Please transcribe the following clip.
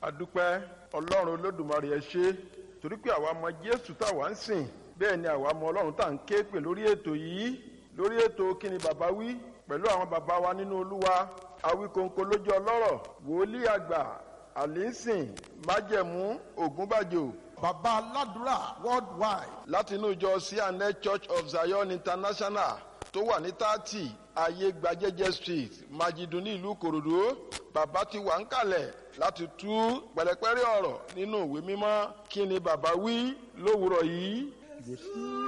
adúpẹ́ ọlọ́run olódùmarè ẹ ṣé torí pé àwa mọ jésù táwa ń sìn bẹ́ẹ̀ ni àwa mọ ọlọ́run tá à ń ké pè lórí ètò yìí lórí ètò kíni bàbá wí pẹ̀lú àwọn bàbá wa nínú olúwa awíkonko lójú ọlọ́rọ̀ wòlíì àgbà àlínsìn májẹ̀mú ògúnbàjò bàbá aládùúrà worldwide láti inú ìjọ cna church of zion international tó wà ní tààtì ayé gbajẹ́jẹ́ street májídùn ní ìlú kòròdú bàbá ti wà ń kalẹ̀ láti tú pẹ̀lẹ́pẹ́rẹ́ ọ̀rọ̀ nínú ìwé mímọ́ kí ni bàbá wí lówùrọ̀ yìí.